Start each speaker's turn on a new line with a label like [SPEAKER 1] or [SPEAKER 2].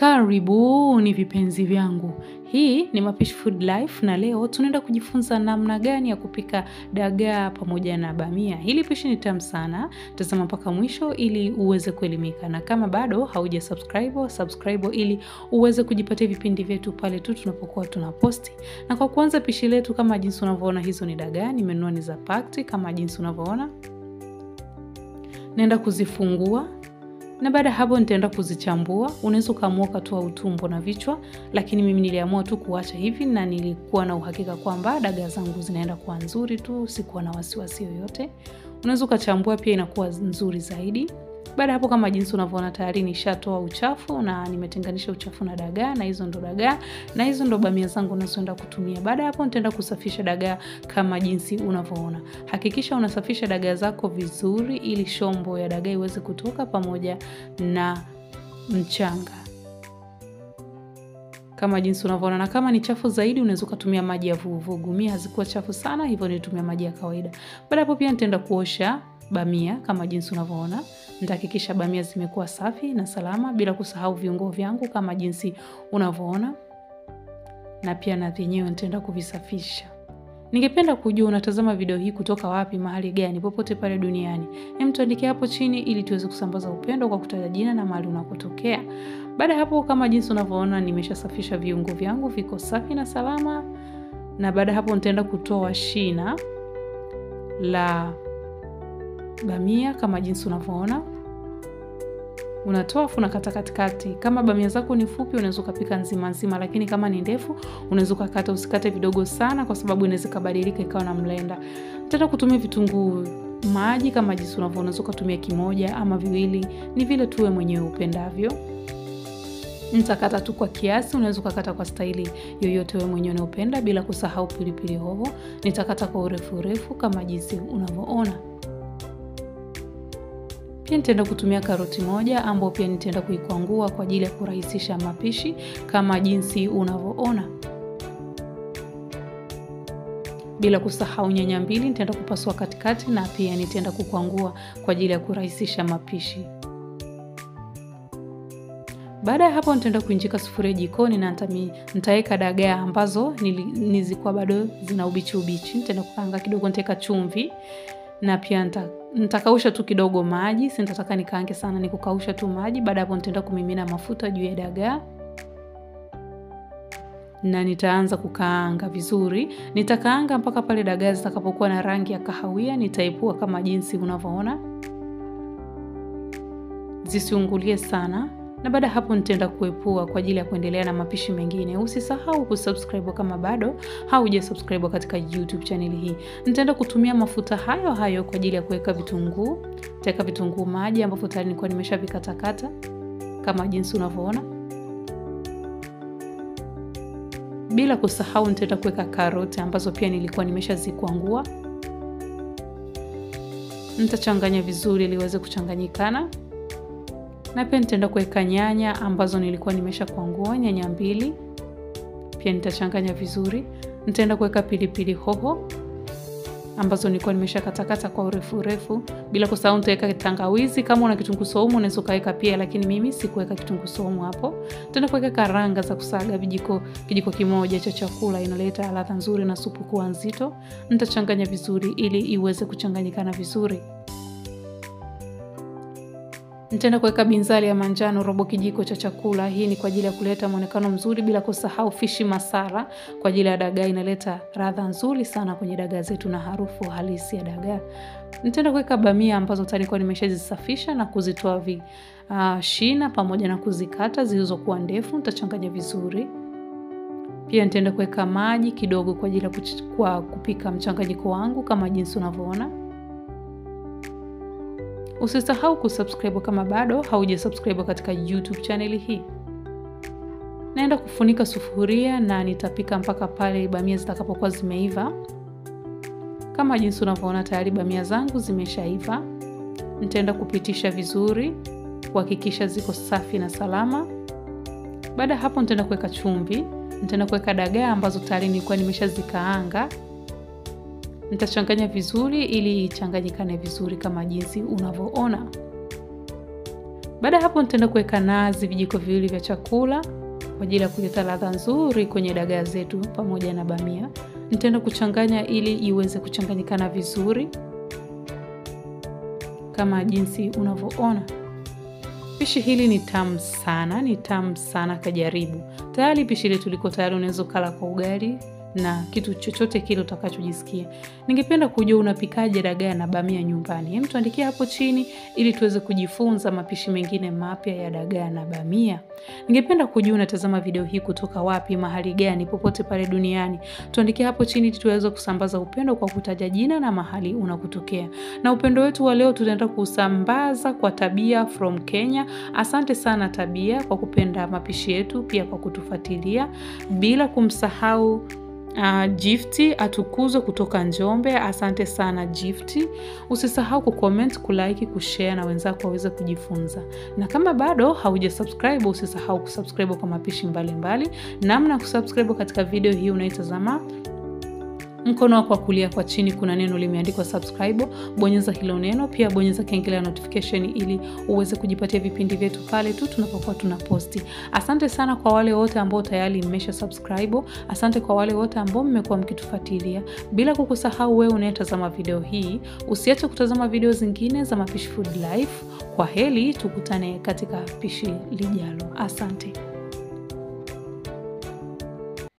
[SPEAKER 1] Karibuni vipenzi vyangu, hii ni Mapishi Food Life na leo tunaenda kujifunza namna gani ya kupika dagaa pamoja na bamia. Hili pishi ni tamu sana, tazama mpaka mwisho ili uweze kuelimika, na kama bado hauja subscribe, subscribe ili uweze kujipatia vipindi vyetu pale tu tunapokuwa tunaposti. Na kwa kuanza pishi letu, kama jinsi unavyoona, hizo ni dagaa nimenunua, ni za pakti kama jinsi unavyoona. Naenda kuzifungua na baada ya hapo nitaenda kuzichambua. Unaweza ukaamua ukatoa utumbo na vichwa, lakini mimi niliamua tu kuacha hivi, na nilikuwa na uhakika kwamba dagaa zangu zinaenda kuwa nzuri tu, sikuwa na wasiwasi yoyote. Unaweza ukachambua pia, inakuwa nzuri zaidi. Baada ya hapo, kama jinsi unavyoona, tayari nishatoa uchafu na nimetenganisha uchafu na dagaa, na hizo ndo dagaa na hizo ndo bamia zangu nazoenda kutumia. Baada ya hapo, nitaenda kusafisha dagaa kama jinsi unavyoona. Hakikisha unasafisha dagaa zako vizuri, ili shombo ya dagaa iweze kutoka pamoja na mchanga kama jinsi unavyoona. Na kama ni chafu zaidi, unaweza ukatumia maji ya vuguvugu. Mimi hazikuwa chafu sana, hivyo nilitumia maji ya kawaida. Baada hapo, pia nitaenda kuosha bamia kama jinsi unavyoona. Nitahakikisha bamia zimekuwa safi na salama, bila kusahau viungo vyangu kama jinsi unavyoona, na pia na vyenyewe nitaenda kuvisafisha. Ningependa kujua unatazama video hii kutoka wapi, mahali gani, popote pale duniani. Hem, tuandikie hapo chini ili tuweze kusambaza upendo kwa kutaja jina na mahali unakotokea. Baada ya hapo, kama jinsi unavyoona, nimeshasafisha viungo vyangu, viko safi na salama. Na baada ya hapo, nitaenda kutoa shina la bamia kama jinsi unavyoona. Unatoa afu unakata katikati. Kama bamia zako ni fupi, unaweza ukapika nzima nzima, lakini kama ni ndefu, unaweza ukakata. Usikate vidogo sana, kwa sababu inaweza ikabadilika ikawa na mlenda. Nitaenda kutumia vitunguu maji kama jinsi unavyoona. Unaweza ukatumia kimoja ama viwili, ni vile tuwe mwenyewe upendavyo. Nitakata tu kwa kiasi, unaweza ukakata kwa staili yoyote wewe mwenyewe unaopenda, bila kusahau pilipili hoho. Nitakata kwa urefu urefu kama jinsi unavyoona. Pia nitaenda kutumia karoti moja ambayo pia nitaenda kuikwangua kwa ajili ya kurahisisha mapishi kama jinsi unavyoona. Bila kusahau nyanya mbili nitaenda kupasua katikati, na pia nitaenda kukwangua kwa ajili ya kurahisisha mapishi. Baada ya hapo nitaenda kuinjika sufuria jikoni na nitaweka dagaa ambazo nilikuwa bado zina ubichi ubichi. Nitaenda kukaanga kidogo, nitaweka chumvi na pia nitakausha tu kidogo maji, si nitataka nikaange sana, ni kukausha tu maji. Baada hapo nitaenda kumimina mafuta juu ya dagaa na nitaanza kukaanga vizuri. Nitakaanga mpaka pale dagaa zitakapokuwa na rangi ya kahawia. Nitaipua kama jinsi unavyoona, zisiungulie sana na baada ya hapo nitaenda kuepua kwa ajili ya kuendelea na mapishi mengine. Usisahau kusubscribe kama bado hauja subscribe katika YouTube channel hii. Nitaenda kutumia mafuta hayo hayo kwa ajili ya kuweka vitunguu. Nitaweka vitunguu maji ambavyo tayari nilikuwa nimeshavikatakata kama jinsi unavyoona, bila kusahau nitaenda kuweka karoti ambazo pia nilikuwa nimeshazikwangua. Nitachanganya vizuri ili iweze kuchanganyikana na pia nitaenda kuweka nyanya ambazo nilikuwa nimesha kwangua, nyanya mbili. Pia nitachanganya vizuri. Nitaenda kuweka pilipili hoho ambazo nilikuwa nimesha katakata kwa urefu urefu, bila kusahau nitaweka tangawizi. Kama una kitunguu saumu unaweza ukaweka pia, lakini mimi sikuweka kitunguu saumu hapo. Nitaenda kuweka karanga za kusaga vijiko, kijiko kimoja cha chakula, inaleta ladha nzuri na supu kuwa nzito. Nitachanganya vizuri ili iweze kuchanganyikana vizuri. Nitaenda kuweka binzari ya manjano robo kijiko cha chakula. Hii ni kwa ajili ya kuleta muonekano mzuri, bila kusahau fishi masala kwa ajili ya dagaa, inaleta ladha nzuri sana kwenye dagaa zetu na harufu halisi ya dagaa. Nitaenda kuweka bamia ambazo tayari nilikuwa nimeshazisafisha na kuzitoa vi, uh, shina pamoja na kuzikata zilizokuwa ndefu. Nitachanganya vizuri. Pia nitaenda kuweka maji kidogo kwa ajili ya kupika mchanganyiko wangu kama jinsi unavyoona. Usisahau kusubscribe kama bado hauja subscribe katika YouTube channel hii. Naenda kufunika sufuria na nitapika mpaka pale bamia zitakapokuwa zimeiva. Kama jinsi unavyoona tayari bamia zangu zimeshaiva. Nitaenda kupitisha vizuri kuhakikisha ziko safi na salama. Baada ya hapo nitaenda kuweka chumvi. Nitaenda kuweka dagaa ambazo tayari nilikuwa nimeshazikaanga. Nitachanganya vizuri ili ichanganyikane vizuri kama jinsi unavyoona. Baada ya hapo, nitaenda kuweka nazi vijiko viwili vya chakula kwa ajili ya kuleta ladha nzuri kwenye dagaa zetu pamoja na bamia. Nitaenda kuchanganya ili iweze kuchanganyikana vizuri kama jinsi unavyoona. Pishi hili ni tamu sana, ni tamu sana, kajaribu. Tayari pishi letu liko tayari, unaweza ukala kwa ugali na kitu chochote kile utakachojisikia. Ningependa kujua unapikaje dagaa na bamia nyumbani. Hem, tuandikie hapo chini ili tuweze kujifunza mapishi mengine mapya ya dagaa na bamia. Ningependa kujua unatazama video hii kutoka wapi, mahali gani, popote pale duniani. Tuandikie hapo chini ili tuweze kusambaza upendo kwa kutaja jina na mahali unakotokea. Na upendo wetu wa leo tutaenda kusambaza kwa Tabia from Kenya. Asante sana Tabia kwa kupenda mapishi yetu, pia kwa kutufuatilia, bila kumsahau Uh, Gifti atukuzwe kutoka Njombe. Asante sana Gifti. Usisahau kucomment, kulike, kushare na wenzako waweze kujifunza, na kama bado hauja subscribe usisahau kusubscribe kwa mapishi mbalimbali. Namna ya kusubscribe katika video hii unaitazama mkono wako wa kulia kwa chini kuna neno limeandikwa subscribe, bonyeza hilo neno. Pia bonyeza kengele ya notification ili uweze kujipatia vipindi vyetu pale tu tunapokuwa tuna posti. Asante sana kwa wale wote ambao tayari mmesha subscribe. Asante kwa wale wote ambao mmekuwa mkitufuatilia, bila kukusahau wewe unayetazama video hii. Usiache kutazama video zingine za Mapishi Food Life. Kwa heri, tukutane katika pishi lijalo. Asante.